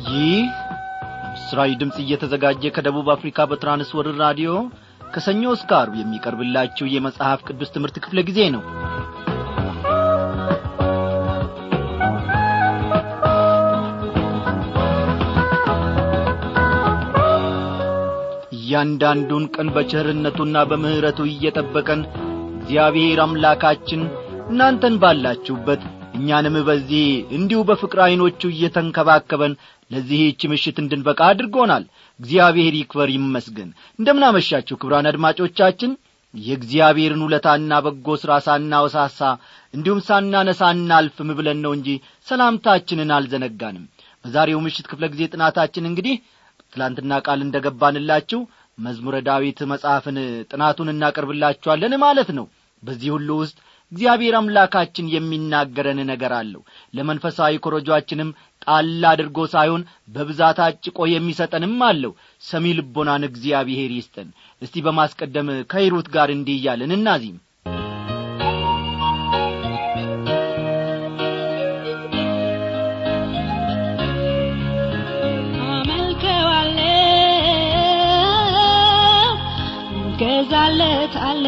ይህ ምስራዊ ድምፅ እየተዘጋጀ ከደቡብ አፍሪካ በትራንስወርር ራዲዮ ከሰኞ እስከ አርብ የሚቀርብላችሁ የመጽሐፍ ቅዱስ ትምህርት ክፍለ ጊዜ ነው እያንዳንዱን ቀን በቸርነቱና በምሕረቱ እየጠበቀን እግዚአብሔር አምላካችን እናንተን ባላችሁበት እኛንም በዚህ እንዲሁ በፍቅር ዐይኖቹ እየተንከባከበን ለዚህች ምሽት እንድንበቃ አድርጎናል እግዚአብሔር ይክበር ይመስገን እንደምናመሻችሁ ክብራን አድማጮቻችን የእግዚአብሔርን ውለታና በጎ ሥራ ሳናወሳሳ እንዲሁም ሳናነሳ እናልፍም ብለን ነው እንጂ ሰላምታችንን አልዘነጋንም በዛሬው ምሽት ክፍለ ጊዜ ጥናታችን እንግዲህ ትላንትና ቃል እንደ ገባንላችሁ መዝሙረ ዳዊት መጽሐፍን ጥናቱን እናቀርብላችኋለን ማለት ነው በዚህ ሁሉ ውስጥ እግዚአብሔር አምላካችን የሚናገረን ነገር አለው ለመንፈሳዊ ኮረጇችንም ጣል አድርጎ ሳይሆን በብዛት አጭቆ የሚሰጠንም አለው ሰሚ ልቦናን እግዚአብሔር ይስጠን እስቲ በማስቀደም ከሂሩት ጋር እንዲህ እያለን እናዚህም ገዛለት አለ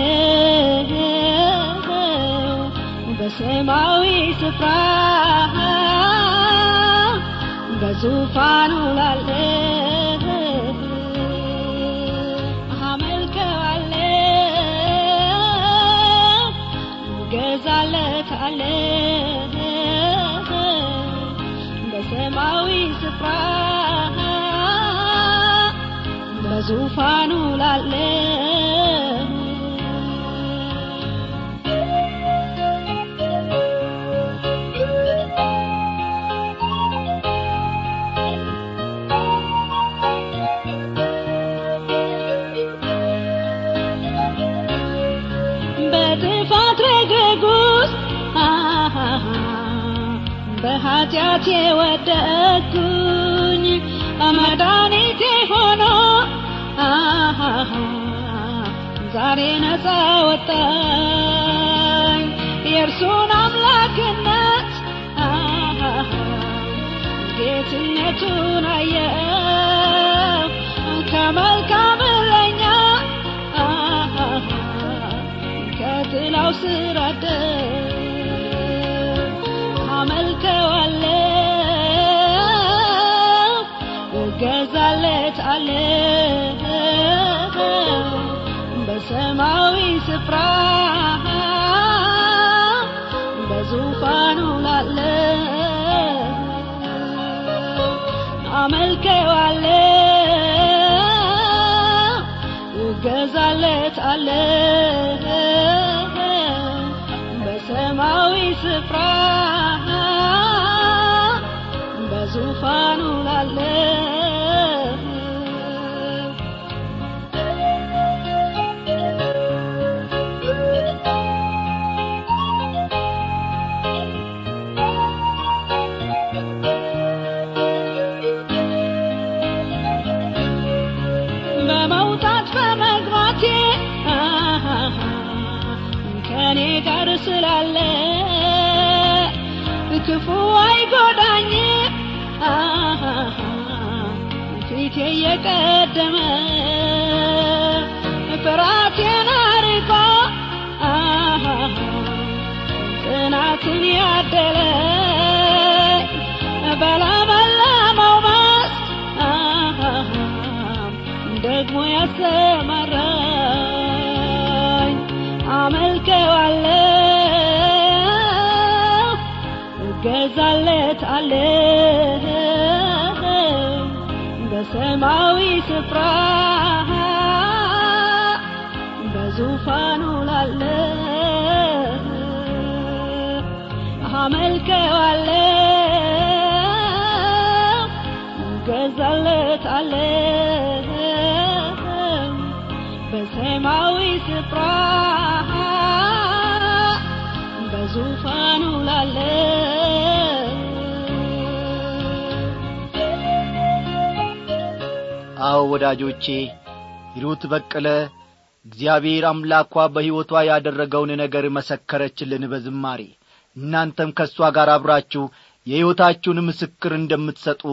በሰማዊ ስፍራ በዙፋኑ ላለ አመልከዋለ ገዛለት አለ በሰማዊ ስፍራ በዙፋኑ ላለ በጥፋት ረግረግ ውስጥ በኃጢአት የወደቅኩኝ መድኃኒቴ ሆኖ ዛሬ ነፃ ወጣኝ የእርሱን አምላክነት ጌትነቱን አየው ከመልካም እረኛ ከጥላው ስር አደር አመልከዋለሁ እገዛለት አለ በሰማዊ ስፍራ በዙፋኑ ላለ አመልከዋለሁ እገዛለት አለ በሰማዊ ስፍራ በዙፋኑ ላለ በመውጣት በመግባቴ ከኔ ጋር ስላለ ክፉ አይጎዳኝ ፊቴ የቀደመ ፍራቴን አርቆ ጽናትን ያደለ በለመለመው መስክ ደግሞ ያሰማራኝ አመልከዋለሁ እገዛለት አለ በሰማዊ ስፍራ በዙፋኑ ላለ አመልከዋለሁ እገዛለት አለ በሰማዊ ስፍራ በዙፋኑ ላለ አዎ ወዳጆቼ ሂሩት በቀለ እግዚአብሔር አምላኳ በሕይወቷ ያደረገውን ነገር መሰከረችልን በዝማሬ እናንተም ከእሷ ጋር አብራችሁ የሕይወታችሁን ምስክር እንደምትሰጡ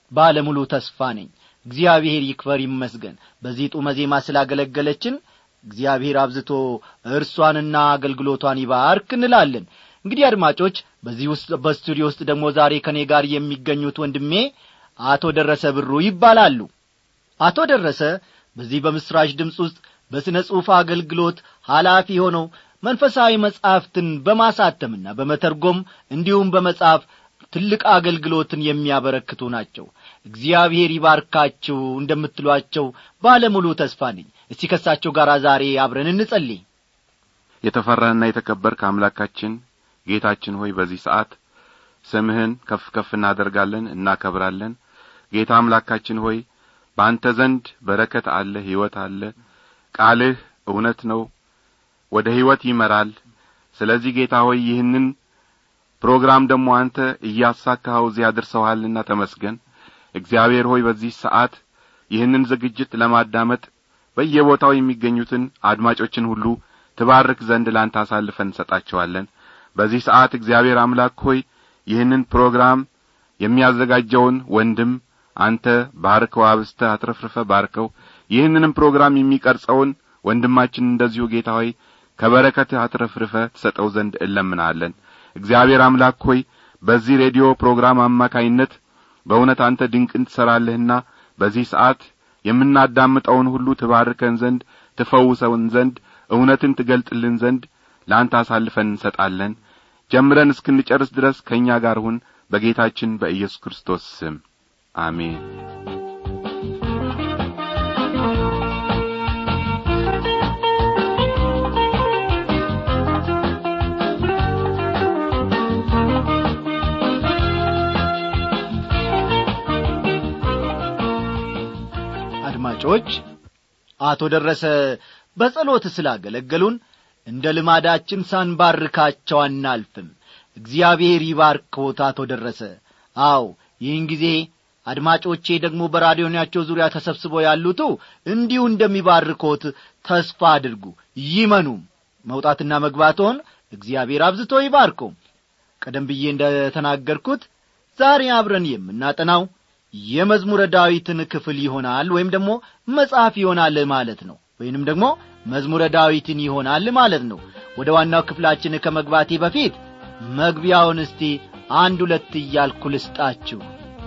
ባለሙሉ ተስፋ ነኝ እግዚአብሔር ይክበር ይመስገን በዚህ ጡመ ዜማ ስላገለገለችን እግዚአብሔር አብዝቶ እርሷንና አገልግሎቷን ይባርክ እንላለን እንግዲህ አድማጮች በዚህ ውስጥ በስቱዲዮ ውስጥ ደግሞ ዛሬ ከእኔ ጋር የሚገኙት ወንድሜ አቶ ደረሰ ብሩ ይባላሉ አቶ ደረሰ በዚህ በምስራች ድምፅ ውስጥ በሥነ ጽሑፍ አገልግሎት ኃላፊ ሆነው መንፈሳዊ መጻሕፍትን በማሳተምና በመተርጎም እንዲሁም በመጻፍ ትልቅ አገልግሎትን የሚያበረክቱ ናቸው እግዚአብሔር ይባርካችሁ እንደምትሏቸው ባለሙሉ ተስፋ ነኝ እስቲ ከሳቸው ጋር ዛሬ አብረን እንጸልይ የተፈራህና የተከበርክ አምላካችን ጌታችን ሆይ በዚህ ሰዓት ስምህን ከፍ ከፍ እናደርጋለን እናከብራለን ጌታ አምላካችን ሆይ በአንተ ዘንድ በረከት አለ ሕይወት አለ ቃልህ እውነት ነው ወደ ሕይወት ይመራል ስለዚህ ጌታ ሆይ ይህንን ፕሮግራም ደግሞ አንተ እያሳካኸው እዚያ አድርሰውሃልና ተመስገን እግዚአብሔር ሆይ በዚህ ሰዓት ይህንን ዝግጅት ለማዳመጥ በየቦታው የሚገኙትን አድማጮችን ሁሉ ትባርክ ዘንድ ላንተ አሳልፈን እንሰጣቸዋለን በዚህ ሰዓት እግዚአብሔር አምላክ ሆይ ይህንን ፕሮግራም የሚያዘጋጀውን ወንድም አንተ ባርከው አብስተ አትረፍርፈ ባርከው ይህንንም ፕሮግራም የሚቀርጸውን ወንድማችን እንደዚሁ ጌታ ሆይ ከበረከትህ አትረፍርፈ ትሰጠው ዘንድ እለምናለን እግዚአብሔር አምላክ ሆይ በዚህ ሬዲዮ ፕሮግራም አማካይነት በእውነት አንተ ድንቅን ትሠራለህና በዚህ ሰዓት የምናዳምጠውን ሁሉ ትባርከን ዘንድ ትፈውሰውን ዘንድ እውነትን ትገልጥልን ዘንድ ለአንተ አሳልፈን እንሰጣለን ጀምረን እስክንጨርስ ድረስ ከእኛ ጋር ሁን በጌታችን በኢየሱስ ክርስቶስ ስም አሜን አድማጮች አቶ ደረሰ በጸሎት ስላገለገሉን እንደ ልማዳችን ሳንባርካቸው አናልፍም እግዚአብሔር ይባርክዎት አቶ ደረሰ አው ይህን ጊዜ አድማጮቼ ደግሞ በራዲዮናቸው ዙሪያ ተሰብስበው ያሉቱ እንዲሁ እንደሚባርኮት ተስፋ አድርጉ ይመኑም መውጣትና መግባትዎን እግዚአብሔር አብዝቶ ይባርኮ ቀደም ብዬ እንደ ተናገርኩት ዛሬ አብረን የምናጠናው የመዝሙረ ዳዊትን ክፍል ይሆናል ወይም ደግሞ መጽሐፍ ይሆናል ማለት ነው ወይንም ደግሞ መዝሙረ ዳዊትን ይሆናል ማለት ነው ወደ ዋናው ክፍላችን ከመግባቴ በፊት መግቢያውን እስቲ አንድ ሁለት እያልኩ ልስጣችሁ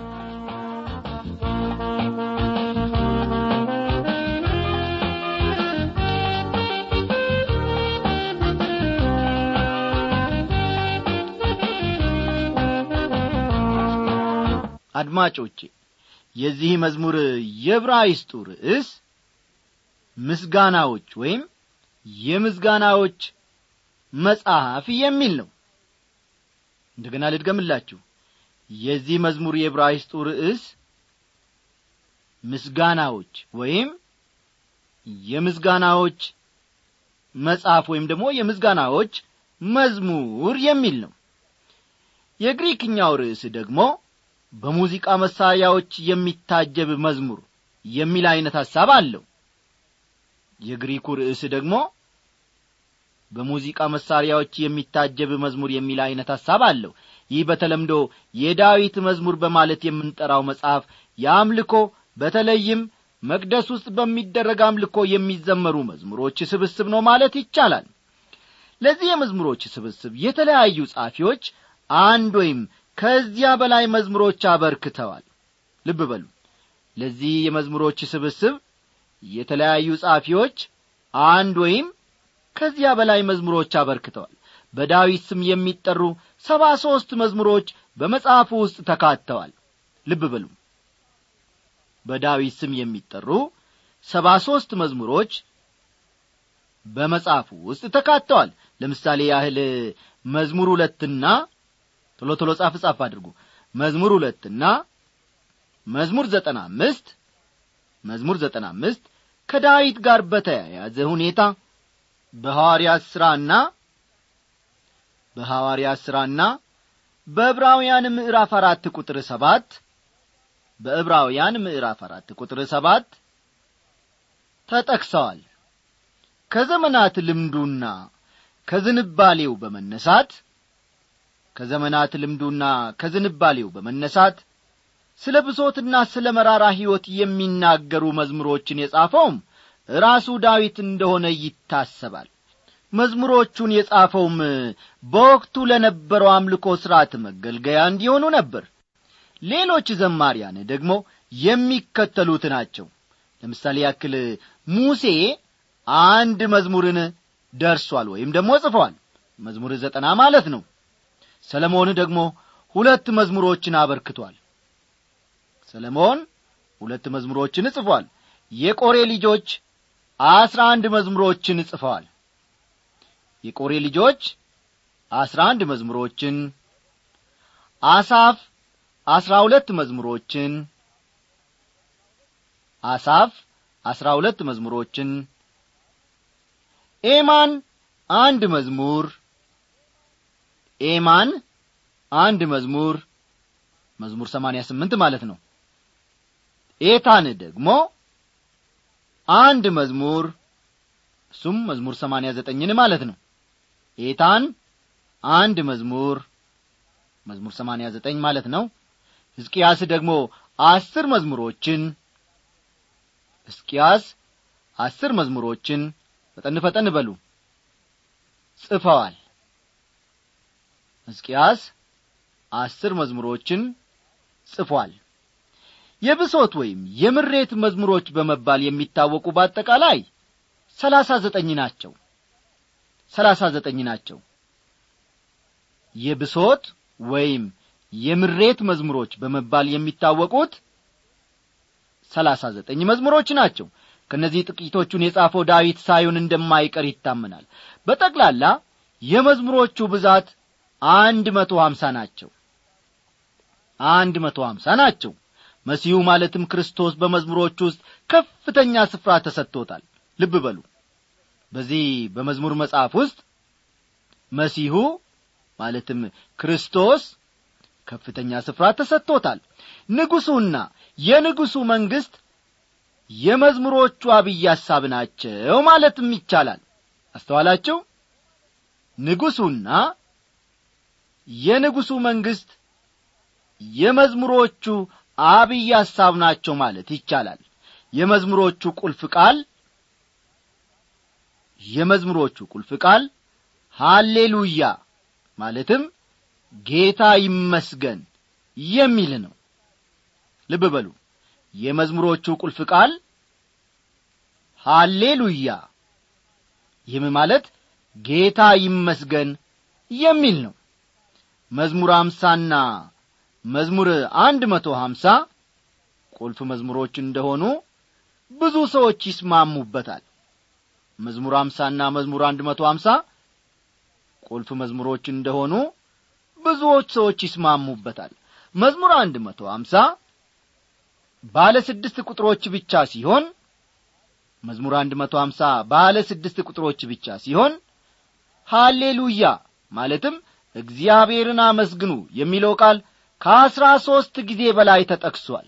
አድማጮቼ የዚህ መዝሙር የብራይስጡ ርዕስ ምስጋናዎች ወይም የምስጋናዎች መጽሐፍ የሚል ነው እንደገና ልድገምላችሁ የዚህ መዝሙር የዕብራይስጡ ርዕስ ምስጋናዎች ወይም የምስጋናዎች መጽሐፍ ወይም ደግሞ የምስጋናዎች መዝሙር የሚል ነው የግሪክኛው ርዕስ ደግሞ በሙዚቃ መሳሪያዎች የሚታጀብ መዝሙር የሚል ዐይነት ሐሳብ አለው የግሪኩ ርዕስ ደግሞ በሙዚቃ መሳሪያዎች የሚታጀብ መዝሙር የሚል ዐይነት ሐሳብ አለው ይህ በተለምዶ የዳዊት መዝሙር በማለት የምንጠራው መጽሐፍ የአምልኮ በተለይም መቅደስ ውስጥ በሚደረግ አምልኮ የሚዘመሩ መዝሙሮች ስብስብ ነው ማለት ይቻላል ለዚህ የመዝሙሮች ስብስብ የተለያዩ ጻፊዎች አንድ ወይም ከዚያ በላይ መዝሙሮች አበርክተዋል ልብ በሉ ለዚህ የመዝሙሮች ስብስብ የተለያዩ ጻፊዎች አንድ ወይም ከዚያ በላይ መዝሙሮች አበርክተዋል በዳዊት ስም የሚጠሩ ሰባ ሦስት መዝሙሮች በመጽሐፉ ውስጥ ተካተዋል ልብ በሉ በዳዊት ስም የሚጠሩ ሰባ ሦስት መዝሙሮች በመጽሐፉ ውስጥ ተካተዋል ለምሳሌ ያህል መዝሙር ሁለትና ቶሎ ቶሎ ጻፍ ጻፍ አድርጉ መዝሙር ሁለትና መዝሙር ዘጠና አምስት መዝሙር ዘጠና አምስት ከዳዊት ጋር በተያያዘ ሁኔታ በሐዋርያት ሥራና በሐዋርያት ሥራና በዕብራውያን ምዕራፍ አራት ቁጥር ሰባት በዕብራውያን ምዕራፍ አራት ቁጥር ሰባት ተጠቅሰዋል ከዘመናት ልምዱና ከዝንባሌው በመነሳት ከዘመናት ልምዱና ከዝንባሌው በመነሳት ስለ ብሶትና ስለ መራራ ሕይወት የሚናገሩ መዝሙሮችን የጻፈውም ራሱ ዳዊት እንደሆነ ይታሰባል መዝሙሮቹን የጻፈውም በወቅቱ ለነበረው አምልኮ ሥርዓት መገልገያ እንዲሆኑ ነበር ሌሎች ዘማሪያን ደግሞ የሚከተሉት ናቸው ለምሳሌ ያክል ሙሴ አንድ መዝሙርን ደርሷል ወይም ደግሞ ጽፏል መዝሙር ዘጠና ማለት ነው ሰለሞን ደግሞ ሁለት መዝሙሮችን አበርክቷል ሰለሞን ሁለት መዝሙሮችን ጽፏል የቆሬ ልጆች አስራ አንድ መዝሙሮችን ጽፈዋል የቆሬ ልጆች አስራ አንድ መዝሙሮችን አሳፍ አስራ ሁለት መዝሙሮችን አሳፍ አስራ ሁለት መዝሙሮችን ኤማን አንድ መዝሙር ኤማን አንድ መዝሙር መዝሙር ሰማንያ ስምንት ማለት ነው ኤታን ደግሞ አንድ መዝሙር እሱም መዝሙር ሰማንያ ዘጠኝን ማለት ነው ኤታን አንድ መዝሙር መዝሙር ሰማንያ ዘጠኝ ማለት ነው ሕዝቅያስ ደግሞ አስር መዝሙሮችን ሕዝቅያስ አስር መዝሙሮችን ፈጠን ፈጠን በሉ ጽፈዋል ሕዝቅያስ አስር መዝሙሮችን ጽፏል የብሶት ወይም የምሬት መዝሙሮች በመባል የሚታወቁ በአጠቃላይ ሰላሳ ዘጠኝ ናቸው ሰላሳ ዘጠኝ ናቸው የብሶት ወይም የምሬት መዝሙሮች በመባል የሚታወቁት ሰላሳ ዘጠኝ መዝሙሮች ናቸው ከእነዚህ ጥቂቶቹን የጻፈው ዳዊት ሳይሆን እንደማይቀር ይታመናል በጠቅላላ የመዝሙሮቹ ብዛት አንድ መቶ ሀምሳ ናቸው አንድ መቶ ሀምሳ ናቸው መሲሁ ማለትም ክርስቶስ በመዝሙሮች ውስጥ ከፍተኛ ስፍራ ተሰጥቶታል ልብ በሉ በዚህ በመዝሙር መጽሐፍ ውስጥ መሲሁ ማለትም ክርስቶስ ከፍተኛ ስፍራ ተሰጥቶታል ንጉሡና የንጉሡ መንግሥት የመዝሙሮቹ አብይ ሐሳብ ናቸው ማለትም ይቻላል አስተዋላችሁ ንጉሡና የንጉሡ መንግሥት የመዝሙሮቹ አብይ ሐሳብ ናቸው ማለት ይቻላል የመዝሙሮቹ ቁልፍ ቃል የመዝሙሮቹ ቁልፍ ቃል ሃሌሉያ ማለትም ጌታ ይመስገን የሚል ነው ልብ በሉ የመዝሙሮቹ ቁልፍ ቃል ሃሌሉያ ይህም ማለት ጌታ ይመስገን የሚል ነው መዝሙር አምሳና መዝሙር አንድ መቶ ሀምሳ ቁልፍ መዝሙሮች እንደሆኑ ብዙ ሰዎች ይስማሙበታል መዝሙር አምሳና መዝሙር አንድ መቶ ሀምሳ ቁልፍ መዝሙሮች እንደሆኑ ብዙዎች ሰዎች ይስማሙበታል መዝሙር አንድ መቶ ሀምሳ ባለ ስድስት ቁጥሮች ብቻ ሲሆን መዝሙር አንድ መቶ ሀምሳ ባለ ስድስት ቁጥሮች ብቻ ሲሆን ሃሌሉያ ማለትም እግዚአብሔርን አመስግኑ የሚለው ቃል ከአስራ ሦስት ጊዜ በላይ ተጠቅሷል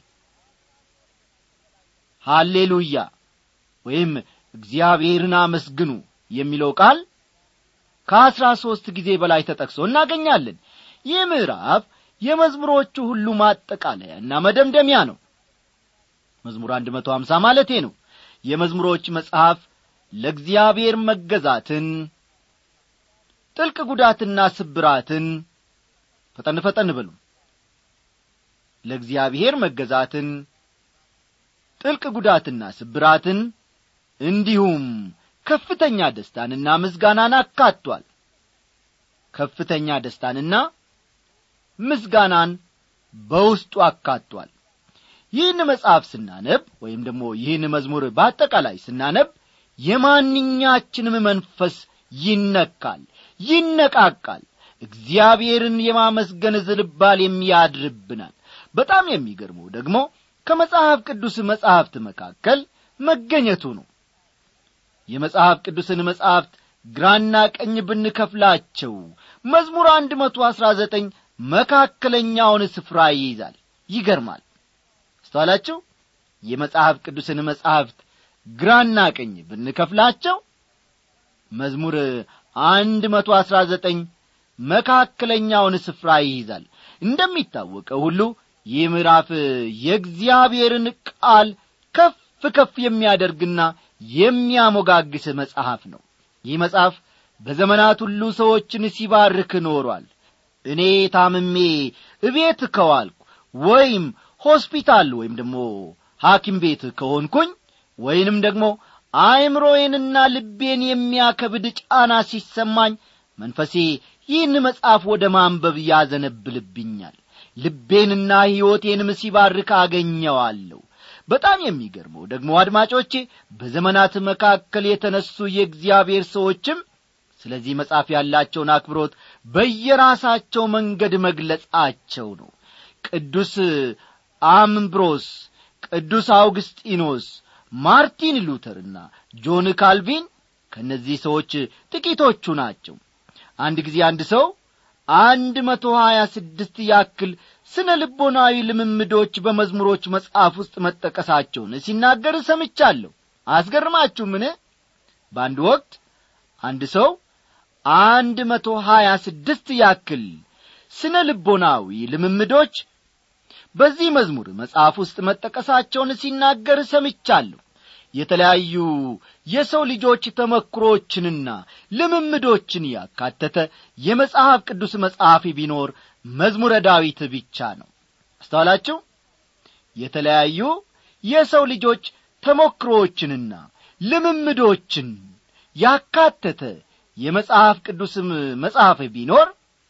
ሃሌሉያ ወይም እግዚአብሔርን አመስግኑ የሚለው ቃል ከአስራ ሦስት ጊዜ በላይ ተጠቅሶ እናገኛለን ይህ ምዕራፍ የመዝሙሮቹ ሁሉ ማጠቃለያና መደምደሚያ ነው መዝሙር አንድ መቶ ሀምሳ ማለቴ ነው የመዝሙሮች መጽሐፍ ለእግዚአብሔር መገዛትን ጥልቅ ጉዳትና ስብራትን ፈጠን ፈጠን በሉ ለእግዚአብሔር መገዛትን ጥልቅ ጉዳትና ስብራትን እንዲሁም ከፍተኛ ደስታንና ምስጋናን አካቷል ከፍተኛ ደስታንና ምስጋናን በውስጡ አካቷል ይህን መጽሐፍ ስናነብ ወይም ደግሞ ይህን መዝሙር በአጠቃላይ ስናነብ የማንኛችንም መንፈስ ይነካል ይነቃቃል እግዚአብሔርን የማመስገን ዝልባል የሚያድርብናል በጣም የሚገርመው ደግሞ ከመጽሐፍ ቅዱስ መጻሕፍት መካከል መገኘቱ ነው የመጽሐፍ ቅዱስን መጻሕፍት ግራና ቀኝ ብንከፍላቸው መዝሙር አንድ መቶ አሥራ ዘጠኝ መካከለኛውን ስፍራ ይይዛል ይገርማል አስተዋላችሁ የመጽሐፍ ቅዱስን መጻሕፍት ግራና ቀኝ ብንከፍላቸው መዝሙር አንድ መቶ አሥራ ዘጠኝ መካከለኛውን ስፍራ ይይዛል እንደሚታወቀው ሁሉ ይህ ምዕራፍ የእግዚአብሔርን ቃል ከፍ ከፍ የሚያደርግና የሚያሞጋግስ መጽሐፍ ነው ይህ መጽሐፍ በዘመናት ሁሉ ሰዎችን ሲባርክ ኖሯል እኔ ታምሜ እቤት ከዋልኩ ወይም ሆስፒታል ወይም ደግሞ ሐኪም ቤት ከሆንኩኝ ወይንም ደግሞ አእምሮዬንና ልቤን የሚያከብድ ጫና ሲሰማኝ መንፈሴ ይህን መጽሐፍ ወደ ማንበብ ያዘነብልብኛል ልቤንና ሕይወቴንም ሲባርክ አገኘዋለሁ በጣም የሚገርመው ደግሞ አድማጮቼ በዘመናት መካከል የተነሱ የእግዚአብሔር ሰዎችም ስለዚህ መጽሐፍ ያላቸውን አክብሮት በየራሳቸው መንገድ መግለጻቸው ነው ቅዱስ አምብሮስ ቅዱስ አውግስጢኖስ ማርቲን ሉተርና ጆን ካልቪን ከእነዚህ ሰዎች ጥቂቶቹ ናቸው አንድ ጊዜ አንድ ሰው አንድ መቶ ሀያ ስድስት ያክል ስነ ልቦናዊ ልምምዶች በመዝሙሮች መጽሐፍ ውስጥ መጠቀሳቸውን ሲናገር ሰምቻለሁ አስገርማችሁምን በአንድ ወቅት አንድ ሰው አንድ መቶ ሀያ ስድስት ያክል ስነ ልቦናዊ ልምምዶች በዚህ መዝሙር መጽሐፍ ውስጥ መጠቀሳቸውን ሲናገር ሰምቻለሁ የተለያዩ የሰው ልጆች ተመክሮችንና ልምምዶችን ያካተተ የመጽሐፍ ቅዱስ መጽሐፍ ቢኖር መዝሙረ ዳዊት ብቻ ነው አስተዋላችሁ የተለያዩ የሰው ልጆች ተሞክሮዎችንና ልምምዶችን ያካተተ የመጽሐፍ ቅዱስም መጽሐፍ ቢኖር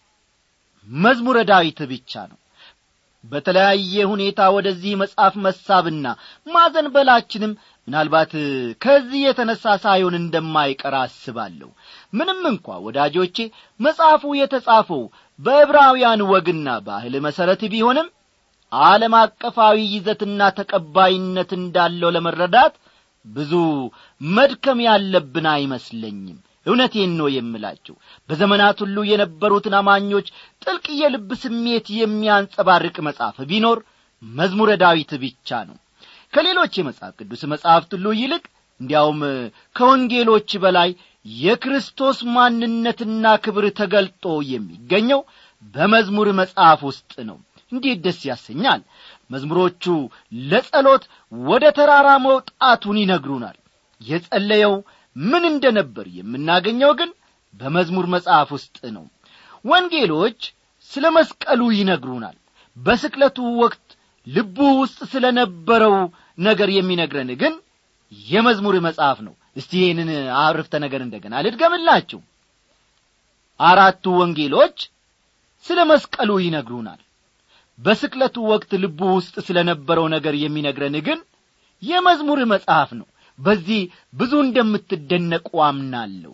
መዝሙረ ዳዊት ብቻ ነው በተለያየ ሁኔታ ወደዚህ መጽሐፍ መሳብና ማዘንበላችንም ምናልባት ከዚህ የተነሳ ሳይሆን እንደማይቀር አስባለሁ ምንም እንኳ ወዳጆቼ መጽሐፉ የተጻፈው በዕብራውያን ወግና ባህል መሠረት ቢሆንም ዓለም አቀፋዊ ይዘትና ተቀባይነት እንዳለው ለመረዳት ብዙ መድከም ያለብን አይመስለኝም እውነቴን ነው የምላችሁ በዘመናት ሁሉ የነበሩትን አማኞች ጥልቅ የልብ ስሜት የሚያንጸባርቅ መጽሐፍ ቢኖር መዝሙረ ዳዊት ብቻ ነው ከሌሎች የመጽሐፍ ቅዱስ መጽሐፍት ሁሉ ይልቅ እንዲያውም ከወንጌሎች በላይ የክርስቶስ ማንነትና ክብር ተገልጦ የሚገኘው በመዝሙር መጽሐፍ ውስጥ ነው እንዴት ደስ ያሰኛል መዝሙሮቹ ለጸሎት ወደ ተራራ መውጣቱን ይነግሩናል የጸለየው ምን እንደ ነበር የምናገኘው ግን በመዝሙር መጽሐፍ ውስጥ ነው ወንጌሎች ስለ መስቀሉ ይነግሩናል በስቅለቱ ወቅት ልቡ ውስጥ ስለ ነበረው ነገር የሚነግረን ግን የመዝሙር መጽሐፍ ነው እስቲ ይህንን አርፍተ ነገር እንደገና ልድገምላችሁ አራቱ ወንጌሎች ስለ መስቀሉ ይነግሩናል በስቅለቱ ወቅት ልቡ ውስጥ ስለ ነበረው ነገር የሚነግረን ግን የመዝሙር መጽሐፍ ነው በዚህ ብዙ እንደምትደነቁ አምናለሁ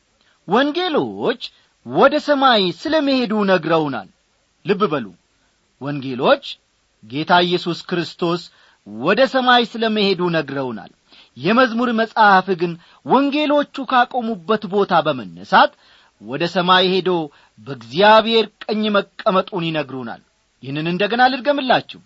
ወንጌሎች ወደ ሰማይ ስለ መሄዱ ነግረውናል ልብ በሉ ወንጌሎች ጌታ ኢየሱስ ክርስቶስ ወደ ሰማይ ስለ መሄዱ ነግረውናል የመዝሙር መጽሐፍ ግን ወንጌሎቹ ካቆሙበት ቦታ በመነሳት ወደ ሰማይ ሄዶ በእግዚአብሔር ቀኝ መቀመጡን ይነግሩናል ይህንን እንደገና ልድገምላችሁ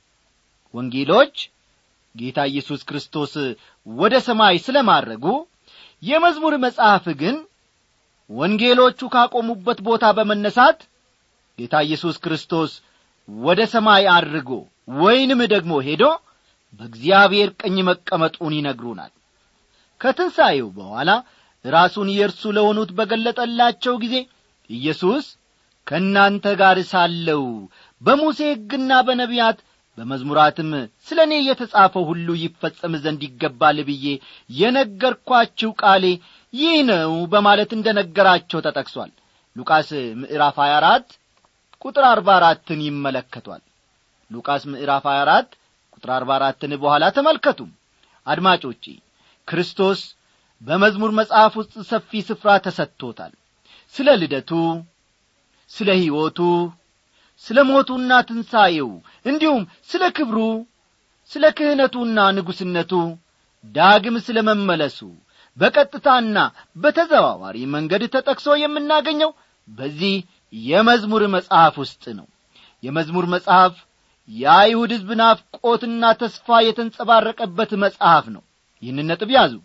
ወንጌሎች ጌታ ኢየሱስ ክርስቶስ ወደ ሰማይ ስለ ማድረጉ የመዝሙር መጽሐፍ ግን ወንጌሎቹ ካቆሙበት ቦታ በመነሳት ጌታ ኢየሱስ ክርስቶስ ወደ ሰማይ አድርጎ ወይንም ደግሞ ሄዶ በእግዚአብሔር ቀኝ መቀመጡን ይነግሩናል ከትንሣኤው በኋላ ራሱን የእርሱ ለሆኑት በገለጠላቸው ጊዜ ኢየሱስ ከእናንተ ጋር ሳለው በሙሴ ሕግና በነቢያት በመዝሙራትም ስለ እኔ የተጻፈው ሁሉ ይፈጸም ዘንድ ይገባል ብዬ የነገርኳችሁ ቃሌ ይህ ነው በማለት እንደ ነገራቸው ተጠቅሷል ሉቃስ ምዕራፍ 24 ቁጥር 44ን ይመለከቷል ሉቃስ ምዕራፍ 24 ቁጥር 44ን በኋላ ተመልከቱ አድማጮቼ ክርስቶስ በመዝሙር መጽሐፍ ውስጥ ሰፊ ስፍራ ተሰጥቶታል ስለ ልደቱ ስለ ሕይወቱ ስለ ሞቱና ትንሣኤው እንዲሁም ስለ ክብሩ ስለ ክህነቱና ንጉሥነቱ ዳግም ስለ መመለሱ በቀጥታና በተዘዋዋሪ መንገድ ተጠቅሶ የምናገኘው በዚህ የመዝሙር መጽሐፍ ውስጥ ነው የመዝሙር መጽሐፍ የአይሁድ ሕዝብ ናፍቆትና ተስፋ የተንጸባረቀበት መጽሐፍ ነው ይህን ነጥብ ያዙ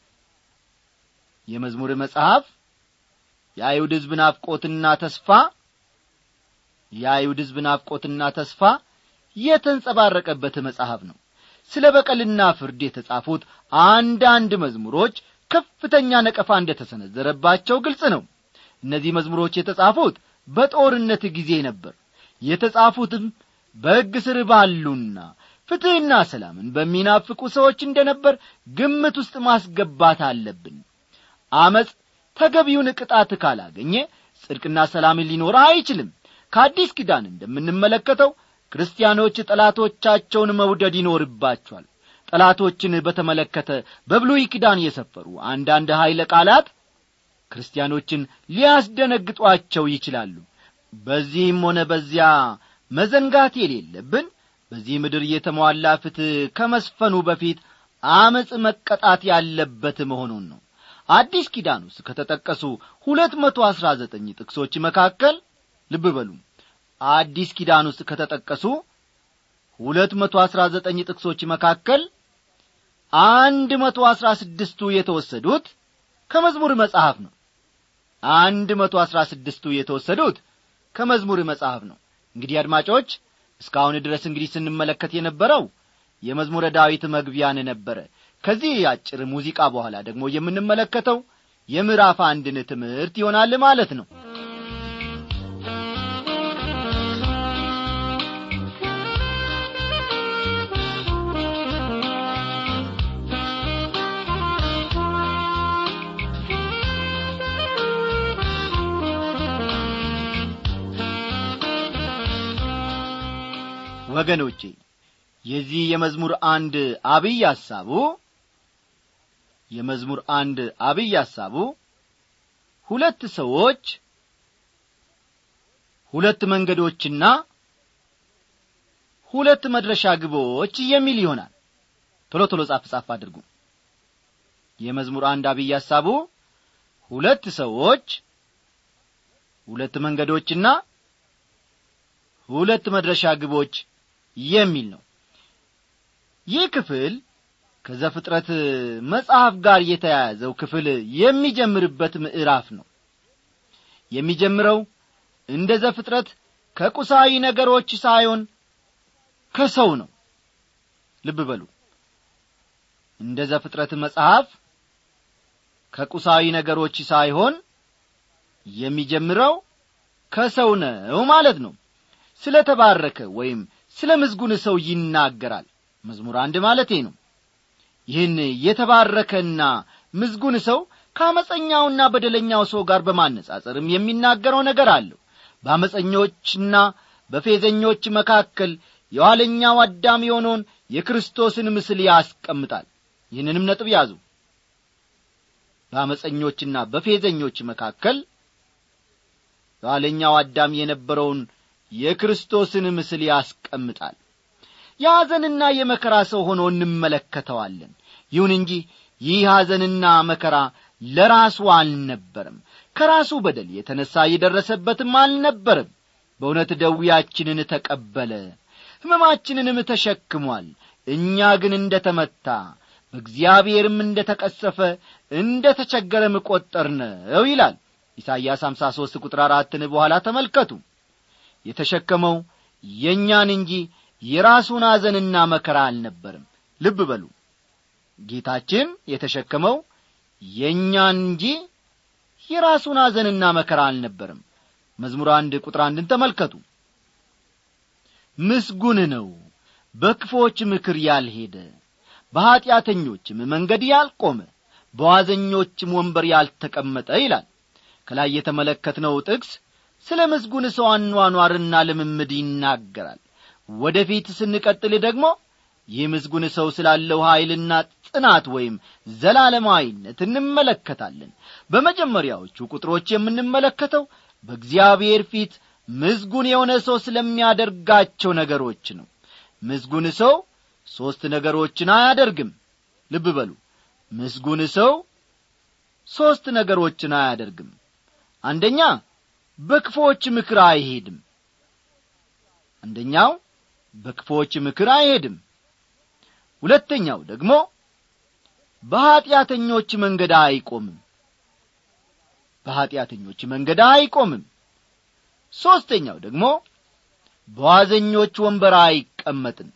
የመዝሙር መጽሐፍ የአይሁድ ሕዝብ ናፍቆትና ተስፋ የአይሁድ ሕዝብ ናፍቆትና ተስፋ የተንጸባረቀበት መጽሐፍ ነው ስለ በቀልና ፍርድ የተጻፉት አንዳንድ መዝሙሮች ከፍተኛ ነቀፋ እንደተሰነዘረባቸው ግልጽ ነው እነዚህ መዝሙሮች የተጻፉት በጦርነት ጊዜ ነበር የተጻፉትም በሕግ ስር ባሉና ፍትሕና ሰላምን በሚናፍቁ ሰዎች እንደ ነበር ግምት ውስጥ ማስገባት አለብን አመፅ ተገቢውን ቅጣት ካላገኘ ጽድቅና ሰላምን ሊኖር አይችልም ከአዲስ ኪዳን እንደምንመለከተው ክርስቲያኖች ጠላቶቻቸውን መውደድ ይኖርባቸዋል ጠላቶችን በተመለከተ በብሉይ ኪዳን የሰፈሩ አንዳንድ ኀይለ ቃላት ክርስቲያኖችን ሊያስደነግጧቸው ይችላሉ በዚህም ሆነ በዚያ መዘንጋት የሌለብን በዚህ ምድር የተሟላ ፍትሕ ከመስፈኑ በፊት አመፅ መቀጣት ያለበት መሆኑን ነው አዲስ ኪዳን ውስጥ ከተጠቀሱ ሁለት መቶ አሥራ ዘጠኝ ጥቅሶች መካከል ልብ በሉ አዲስ ኪዳን ውስጥ ከተጠቀሱ ሁለት መቶ አሥራ ዘጠኝ ጥቅሶች መካከል አንድ መቶ አሥራ ስድስቱ የተወሰዱት ከመዝሙር መጽሐፍ ነው አንድ መቶ አሥራ ስድስቱ የተወሰዱት ከመዝሙር መጽሐፍ ነው እንግዲህ አድማጮች እስካሁን ድረስ እንግዲህ ስንመለከት የነበረው የመዝሙረ ዳዊት መግቢያን ነበረ ከዚህ አጭር ሙዚቃ በኋላ ደግሞ የምንመለከተው የምዕራፍ አንድን ትምህርት ይሆናል ማለት ነው ወገኖቼ የዚህ የመዝሙር አንድ አብይ ሐሳቡ የመዝሙር አንድ አብይ ሐሳቡ ሁለት ሰዎች ሁለት መንገዶችና ሁለት መድረሻ ግቦች የሚል ይሆናል ቶሎ ቶሎ ጻፍ ጻፍ አድርጉ የመዝሙር አንድ አብይ ሐሳቡ ሁለት ሰዎች ሁለት መንገዶችና ሁለት መድረሻ ግቦች የሚል ነው ይህ ክፍል ከዘፍጥረት መጽሐፍ ጋር የተያያዘው ክፍል የሚጀምርበት ምዕራፍ ነው የሚጀምረው እንደ ዘፍጥረት ከቁሳዊ ነገሮች ሳይሆን ከሰው ነው ልብ በሉ እንደ ዘፍጥረት መጽሐፍ ከቁሳዊ ነገሮች ሳይሆን የሚጀምረው ከሰው ነው ማለት ነው ስለ ተባረከ ወይም ስለ ምዝጉን ሰው ይናገራል መዝሙር አንድ ማለቴ ነው ይህን የተባረከና ምዝጉን ሰው ከአመፀኛውና በደለኛው ሰው ጋር በማነጻጸርም የሚናገረው ነገር አለው በአመፀኞችና በፌዘኞች መካከል የኋለኛው አዳም የሆነውን የክርስቶስን ምስል ያስቀምጣል ይህንንም ነጥብ ያዙ በአመፀኞችና በፌዘኞች መካከል የኋለኛው አዳም የነበረውን የክርስቶስን ምስል ያስቀምጣል የሐዘንና የመከራ ሰው ሆኖ እንመለከተዋለን ይሁን እንጂ ይህ ሐዘንና መከራ ለራሱ አልነበረም ከራሱ በደል የተነሣ የደረሰበትም አልነበረም በእውነት ደዌያችንን ተቀበለ ሕመማችንንም ተሸክሟል እኛ ግን እንደ ተመታ በእግዚአብሔርም እንደ ተቀሰፈ እንደ ተቸገረም ቈጠር ነው ይላል ኢሳይያስ 53 ቁጥር አራትን በኋላ ተመልከቱ የተሸከመው የእኛን እንጂ የራሱን ሐዘንና መከራ አልነበርም ልብ በሉ ጌታችን የተሸከመው የእኛን እንጂ የራሱን ሐዘንና መከራ አልነበርም መዝሙር አንድ ቁጥር አንድን ተመልከቱ ምስጉን ነው በክፎች ምክር ያልሄደ በኀጢአተኞችም መንገድ ያልቆመ በዋዘኞችም ወንበር ያልተቀመጠ ይላል ከላይ የተመለከትነው ጥቅስ ስለ ምስጉን ሰው አኗኗርና ልምምድ ይናገራል ወደ ፊት ስንቀጥል ደግሞ ይህ ምስጉን ሰው ስላለው ኀይልና ጽናት ወይም ዘላለማዊነት እንመለከታለን በመጀመሪያዎቹ ቁጥሮች የምንመለከተው በእግዚአብሔር ፊት ምዝጉን የሆነ ሰው ስለሚያደርጋቸው ነገሮች ነው ምዝጉን ሰው ሦስት ነገሮችን አያደርግም ልብ በሉ ምስጉን ሰው ሦስት ነገሮችን አያደርግም አንደኛ በክፎች ምክር አይሄድም አንደኛው በክፎች ምክር አይሄድም ሁለተኛው ደግሞ በኀጢአተኞች መንገድ አይቆምም በኀጢአተኞች መንገድ አይቆምም ሦስተኛው ደግሞ በዋዘኞች ወንበር አይቀ አይቀመጥም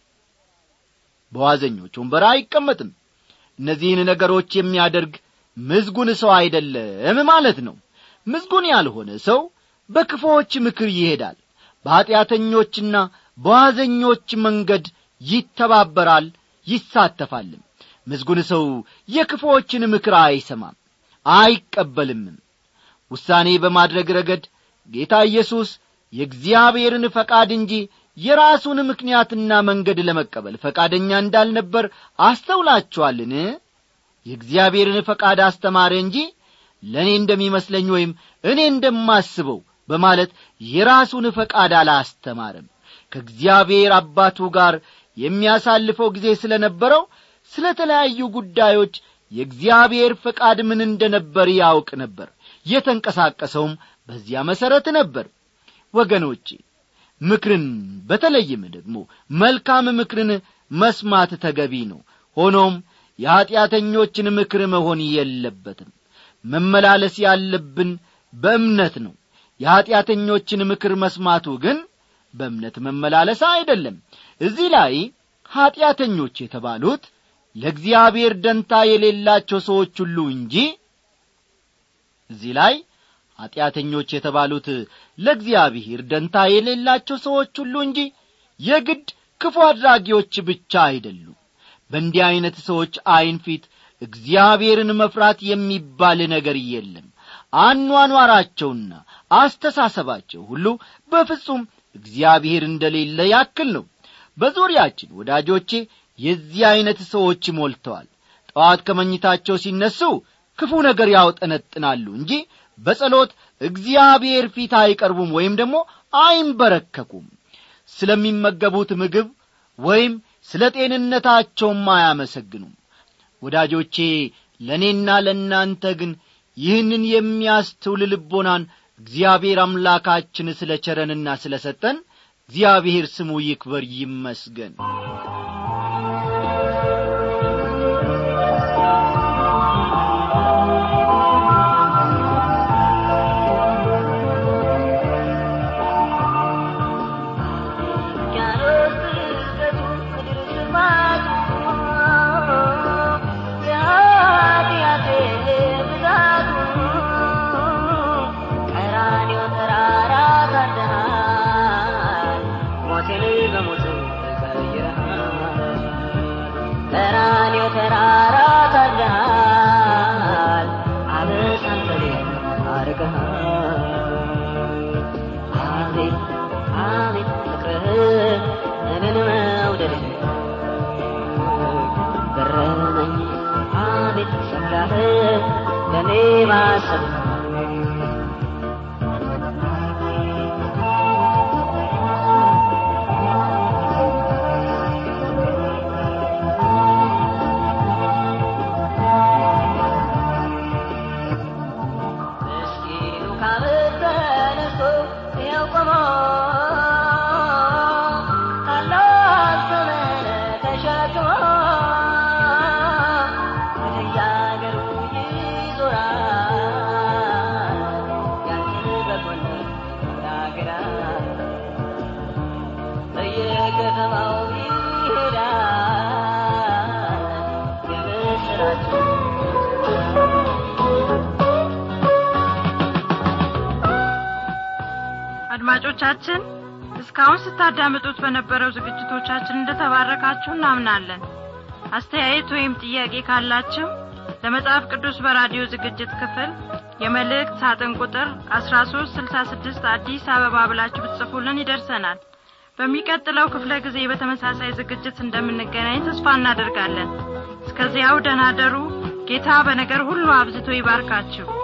በዋዘኞች ወንበር አይቀመጥም እነዚህን ነገሮች የሚያደርግ ምዝጉን ሰው አይደለም ማለት ነው ምዝጉን ያልሆነ ሰው በክፎች ምክር ይሄዳል በኀጢአተኞችና በዋዘኞች መንገድ ይተባበራል ይሳተፋልም ምዝጉን ሰው የክፎችን ምክር አይሰማም አይቀበልምም ውሳኔ በማድረግ ረገድ ጌታ ኢየሱስ የእግዚአብሔርን ፈቃድ እንጂ የራሱን ምክንያትና መንገድ ለመቀበል ፈቃደኛ እንዳልነበር አስተውላችኋልን የእግዚአብሔርን ፈቃድ አስተማረ እንጂ ለእኔ እንደሚመስለኝ ወይም እኔ እንደማስበው በማለት የራሱን ፈቃድ አላስተማረም ከእግዚአብሔር አባቱ ጋር የሚያሳልፈው ጊዜ ስለ ነበረው ስለ ተለያዩ ጉዳዮች የእግዚአብሔር ፈቃድ ምን እንደነበር ያውቅ ነበር የተንቀሳቀሰውም በዚያ መሠረት ነበር ወገኖቼ ምክርን በተለይም ደግሞ መልካም ምክርን መስማት ተገቢ ነው ሆኖም የኀጢአተኞችን ምክር መሆን የለበትም መመላለስ ያለብን በእምነት ነው የኀጢአተኞችን ምክር መስማቱ ግን በእምነት መመላለስ አይደለም እዚህ ላይ ኀጢአተኞች የተባሉት ለእግዚአብሔር ደንታ የሌላቸው ሰዎች ሁሉ እንጂ እዚህ ላይ ኀጢአተኞች የተባሉት ለእግዚአብሔር ደንታ የሌላቸው ሰዎች ሁሉ እንጂ የግድ ክፉ አድራጊዎች ብቻ አይደሉም በእንዲህ ዐይነት ሰዎች ዐይን ፊት እግዚአብሔርን መፍራት የሚባል ነገር የለም አኗኗራቸውና አስተሳሰባቸው ሁሉ በፍጹም እግዚአብሔር እንደሌለ ያክል ነው በዙሪያችን ወዳጆቼ የዚህ ዐይነት ሰዎች ሞልተዋል ጠዋት ከመኝታቸው ሲነሱ ክፉ ነገር ያውጠነጥናሉ እንጂ በጸሎት እግዚአብሔር ፊት አይቀርቡም ወይም ደግሞ አይንበረከኩም ስለሚመገቡት ምግብ ወይም ስለ ጤንነታቸውም አያመሰግኑም ወዳጆቼ ለእኔና ለእናንተ ግን ይህንን የሚያስተውል ልቦናን እግዚአብሔር አምላካችን ስለ ቸረንና ስለ ሰጠን እግዚአብሔር ስሙ ይክበር ይመስገን አድማጮቻችን እስካሁን ስታዳምጡት በነበረው ዝግጅቶቻችን እንደተባረካችሁ እናምናለን አስተያየት ወይም ጥያቄ ካላችሁ ለመጽሐፍ ቅዱስ በራዲዮ ዝግጅት ክፍል የመልእክት ሳጥን ቁጥር 1366 አዲስ አበባ ብላችሁ ብትጽፉልን ይደርሰናል በሚቀጥለው ክፍለ ጊዜ በተመሳሳይ ዝግጅት እንደምንገናኝ ተስፋ እናደርጋለን እስከዚያው ደናደሩ ጌታ በነገር ሁሉ አብዝቶ ይባርካችሁ